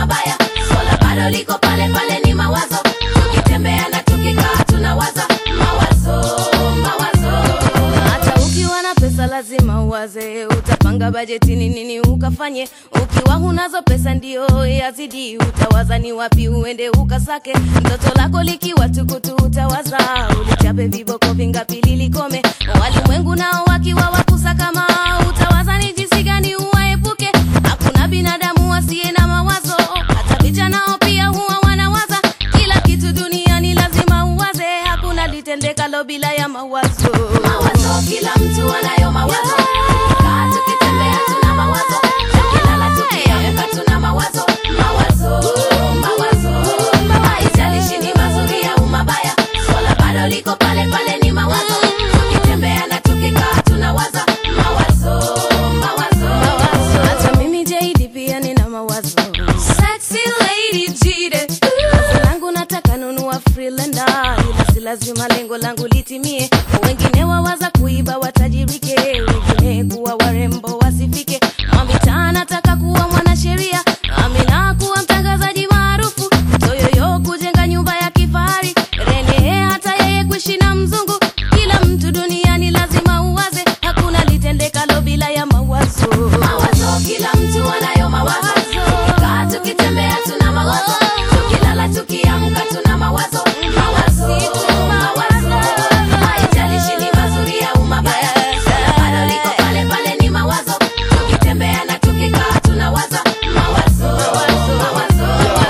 mabaya swala bado liko pale pale ni mawazo tukitembea na tukikaa tunawaza mawazo mawazo hata ukiwa na pesa lazima uwaze utapanga bajeti ni nini ukafanye ukiwa hunazo pesa ndio yazidi utawaza ni wapi uende ukasake mtoto lako likiwa tukutu utawaza ulichape viboko vingapi lilikome walimwengu nao wakiwa wakusa kama utawaza ni jinsi gani uwaepuke hakuna binadamu asiye na mawazo hata picha nao pia huwa wanawaza kila kitu duniani lazima uwaze hakuna litendekalo bila ya mawazo mawazo kila mtu anayo mawazo kaa tukitembea tuna mawazo tukilala tukiamka tuna mawazo mawazo mawazo haijalishi ni mazuri au mabaya swala bado liko pale pale ni mawazo tukitembea na tukikaa tunawaza mawazo mawazo hata mimi JD pia nina mawazo sexy lady jide Wazo langu nataka nunua freelander ila si lazima lengo langu litimie wengine wawaza kuiba watajirike wengine kuwa warembo wasifike mamitaa nataka kuwa mwanasheria amina kuwa mtangazaji maarufu toyoyo kujenga nyumba ya kifahari rene hata yeye kuishi na mzungu kila mtu duniani lazima uwaze hakuna litendekalo bila ya mawazo mawazo kila mtu anayo mawazo tukikaa tukitembea tuna mawazo tukilala tukiamka tuna mawazo mawazo mawazo haijalishi ni mazuri au mabaya swala bado liko pale pale ni mawazo tukitembea na tukikaa tunawaza mawazo mawazo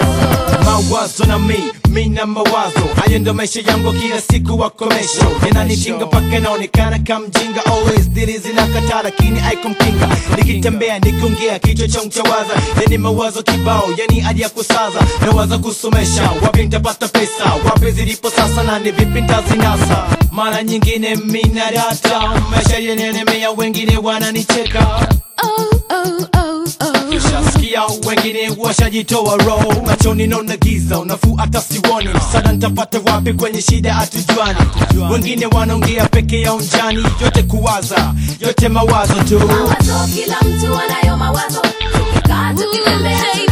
mawazo mawazo na mi mi na mawazo hayo ndo maisha yangu kila siku wakomesho yananitinga mpaka naonekana kamjinga always dili zinakataa lakini aikumkinga nikitembea nikiongea kichwa changu chawaza yani mawazo kibao yani hadi ya kusaza nawaza kusomesha wapi nitapata pesa wapi zilipo sasa na ni vipi ntazinasa mara nyingine mina data maisha yenelemea wengine wananicheka oh, oh, oh, oh. Ushasikia wengine washajitoa roho machoni naona giza unafuu hata siwoni msaada nitapata wapi kwenye shida hatujuani wengine wanaongea peke yao njani yote kuwaza yote mawazo tu mawazo kila mtu anayo mawazo tukikaa tukitembea